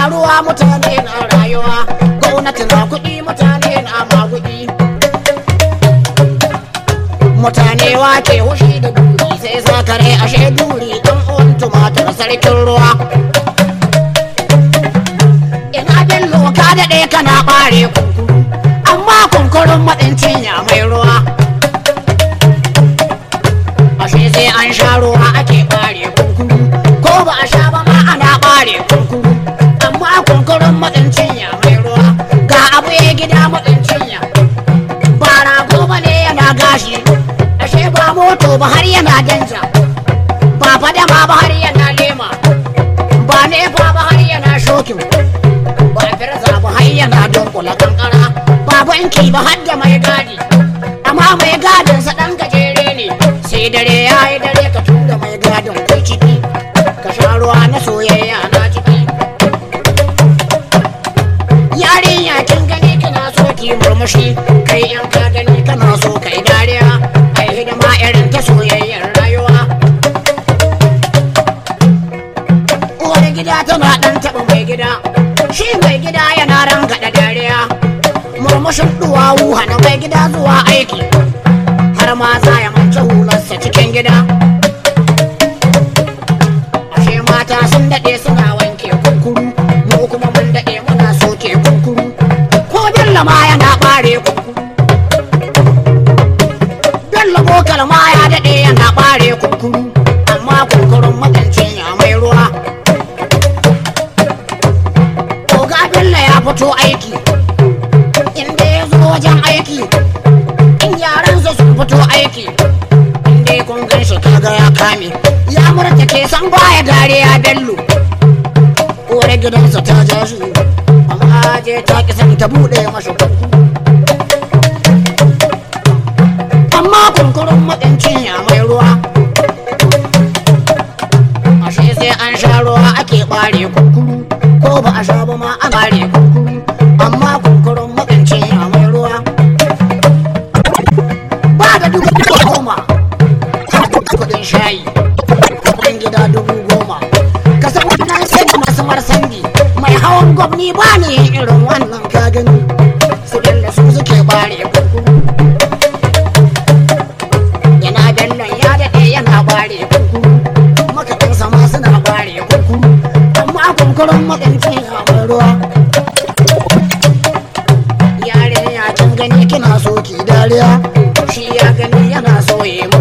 ruwa mutane na rayuwa gwamnati na kuɗi mutane na maguɗi mutane wake hushi da duri sai sakare ashe duri dan uwan tumatir sarkin ruwa ina bello ka daɗe kana ɓare kunkuru amma kunkurun maɗin cinya mai ruwa ashe sai an sha ruwa ake ɓare kunkuru ko ba a sha ba ma ana ɓare kunkuru amma kunkurun maɗin cinya mai ruwa ga abu ya gida maɗin cinya ba rago ba ne yana gashi ashe ba moto ba har yana danja ba fadama ba har yana lema ba nefa ba har yana shokin ba firza ba har yana dunkula kankara ba banki ba har da mai gadi amma mai gadin sa dan gajere ne sai dare ya yi dare ka tura mai gadin kai ciki ka sha ruwa na soyayya na ciki yarinya kin gani kana so ki murmushi kai in ka gani kana so kai dariya ai hidima irin ta soyayyar rayuwa uwar gida tana dan taɓa mai gida shi mai gida yana rangada dariya murmushin duwawu hana mai gida zuwa aiki har ma za ya mance hularsa cikin gida ashe mata sun daɗe suna wanke kunkuru mu kuma mun daɗe muna soke kunkuru ko bello ma yana ɓare kunkuru bello bokal ma ya daɗe yana ɓare kunkuru amma kunkurun makancin ya mai ruwa Oga Bello ya fito aiki inda ya zo wajen aiki in yaransa sun fito aiki inda ya kun gan shi kaga ya kame ya murta ke san baya dariya Bello uwar gidansa ta ja shi amma je ta ki san ta bude masa kurku amma kunkurun matsincin ya mai ruwa ashe sai an sha ruwa ake bare kunkuru ko ba a sha ba ma an bare kunkuru amma kunkurun makancin ya mai ruwa ba da dubu goma kudin shayi kudin gida dubu goma ka san wannan sai da masu marsandi mai hawan gwamni ba ne irin wannan ka gani su da su suke bare kunkuru yana dallon ya daɗe yana bare kunkuru makaɗinsa ma suna bare kunkuru amma kunkurun makanci a mai ruwa yare ya kin gani kina so ki dariya shi ya gani yana so ya